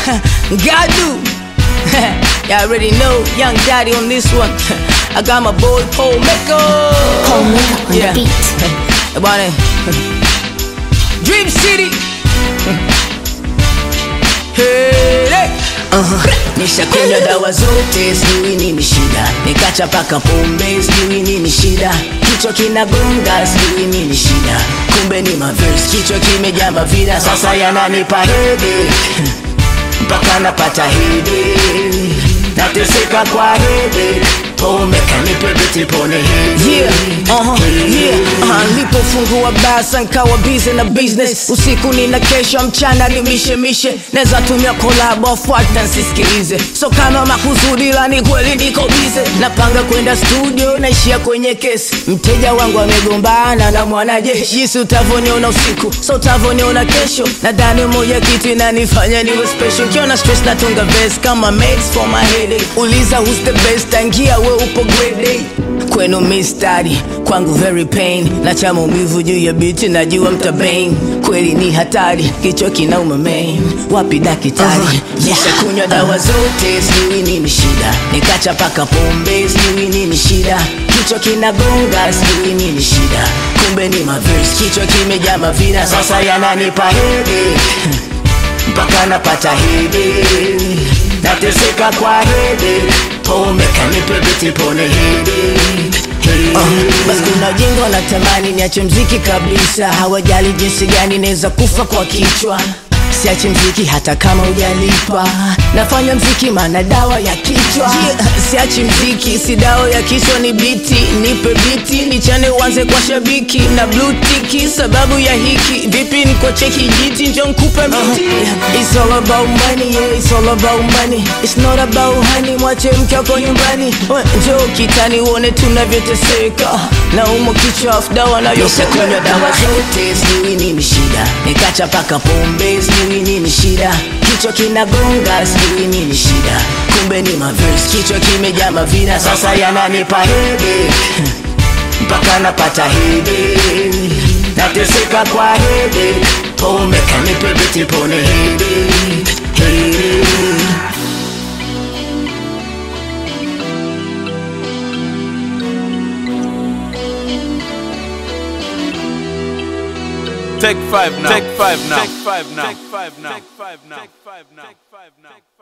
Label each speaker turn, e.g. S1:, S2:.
S1: Gadu. Y'all already know, young daddy on this one. I got my boy Paul Mecca.
S2: Paul Mecca on the beat.
S1: Bwana. Dream City. Hey, hey. Nishakunywa dawa zote, sijui nini shida, nikacha paka pombe, sijui nini shida, kichwa kinagonga, sijui nini shida, kumbe ni maverse, kichwa kimejaa mavida, sasa yananipa hede mpaka napata hede, nateseka kwa hede pombe kanipe biti pone hede
S3: Yeah, uh-huh, yeah, uh-huh. Nilipofungua basa nkawa busy na business usiku nina kesho mchana ni mishemishe neza tumia kolabo fuata nsisikilize so kama makusudi la ni kweli niko bize napanga kwenda studio naishia kwenye kesi mteja wangu amegombana na mwanajeshi jinsi utavoniona usiku so utavoniona kesho nadhani moja kitu inanifanya niwe special kiona stress natunga verse kama mates for my headache uliza who's the best tangia we upo grade A kwenu mistari kwangu very pain na cha maumivu juu ya biti najua mtabain kweli ni hatari kichwa kinauma main wapi dakitari uh-huh. nishakunywa dawa zote sijui nini shida nikacha paka pombe sijui nini shida kichwa kinagonga sijui nini shida kumbe ni maverse kichwa kimejaa mavina sasa yananipa hede mpaka napata hede nateseka kwa hede pombe kanipe biti pone hede Uh, basi kuna jengo wanatamani niache mziki kabisa hawajali jinsi gani naweza kufa kwa kichwa siache mziki hata kama ujalipa nafanya mziki maana dawa ya kichwa yeah, siachi mziki si dawa ya kichwa ni biti nipe biti nichane uanze kwa shabiki na blue tiki sababu ya hiki vipi niko cheki jiti njo nkupe miti uh, it's all about money yeah, it's all about money it's not about honey mwache mke wako nyumbani We, njoo kitani uone tunavyoteseka na umo kichwa afu dawa nayokunywa dawa zote sijui nini shida nikacha paka pombe sijui nini shida kichwa kinagonga sijui nini shida kumbe ni maverse kichwa kimejaa mavina sasa yananipa hede mpaka napata hede nateseka kwa hede pombe kanipe biti pone hede hede
S4: Take five now. Take five now. Take five now. Take five now. Take five now. Take five now. Take five now.